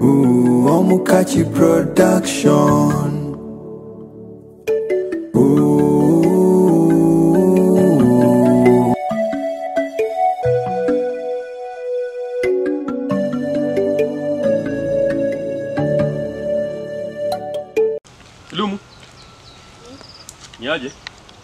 Ooh, Omukachi Production. Ooh. Lumu. Ni aje?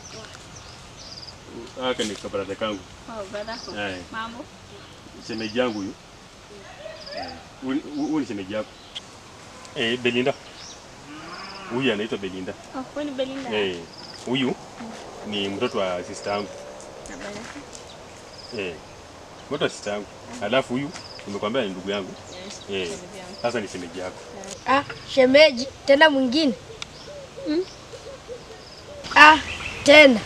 Aka ni kabarada kangu. Oh, dadako. Eh. Mambo? Shemeji yangu huyu. Eh, huyu- huyu ni shemeji yako. Eh, Belinda. Huyu anaitwa Belinda. Oh, wewe ni Belinda. Eh, huyu ni mtoto wa sister yangu. Habari yako? Eh. Mtoto wa sister yangu. Alafu huyu nimekwambia ni ndugu yangu. Yes. Eh. shemeji yangu. Sasa ni shemeji yako. Ah, shemeji tena mwingine ah, tena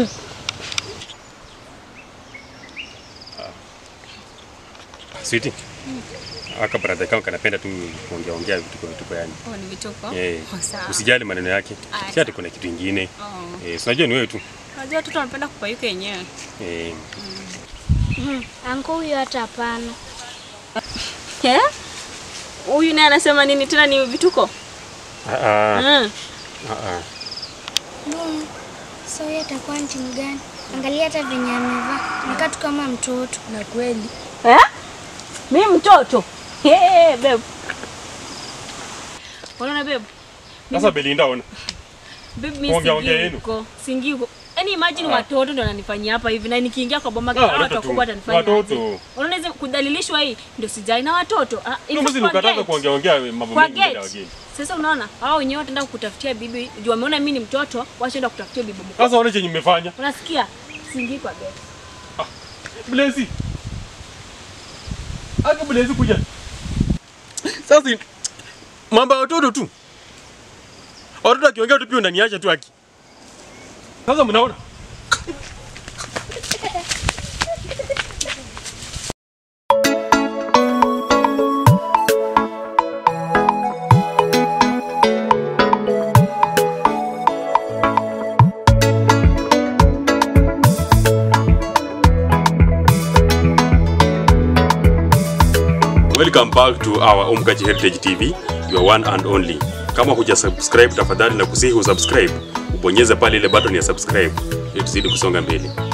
Sweetie. Aka brother kangu kanapenda tu kuongea ongea vitu kwa vitu yani. Oh, ni vituko? Eh. Oh, sawa. Usijali maneno yake. Aya, Si ati kuna kitu kingine. Oh. Eh, si unajua ni wewe tu. Unajua watoto wanapenda kupayuka yenyewe. Eh, anko huyo hata hapana. Eh? Huyu naye anasema nini tena ni vituko? ah, ah, Mm. ah, ah. Mum, so huyo atakuwa ni timu gani? Angalia hata venye amevaa, nakaa tu kama mtoto. Na kweli Eh? Mimi mtoto. Hey, babe. Unaona babe? Sasa Belinda ona. Babe mimi Ongea, ongea singii yenu. huko. Singii huko. Yaani imagine Ah. watoto ndo wananifanyia hapa hivi na nikiingia kwa boma Ah, kama watoto watu tu. wakubwa watanifanya. Watoto. aje? Unaona hizo kudhalilishwa hii ndio sijai na watoto. Ah, in Ndio fact, mzi kwa ukataka gate. kuongea ongea mambo kwa mengi mbele ya gate. wageni. Sasa unaona hao wenyewe wataenda kukutafutia bibi juu wameona mimi ni mtoto, washaenda kutafutia bibi mkubwa. Sasa ona chenye mmefanya. Unasikia? Singii kwa gate. Blezi. Aka Blezi kuja. Sasa mambo ya watoto tu. Watoto akiongea tu pia unaniacha tu aki. Sasa mnaona? Welcome back to our Omkaji Heritage TV, your one and only. Kama huja subscribe tafadhali na kusihi usubscribe, ubonyeze pale ile button ya subscribe ili tuzidi kusonga mbele.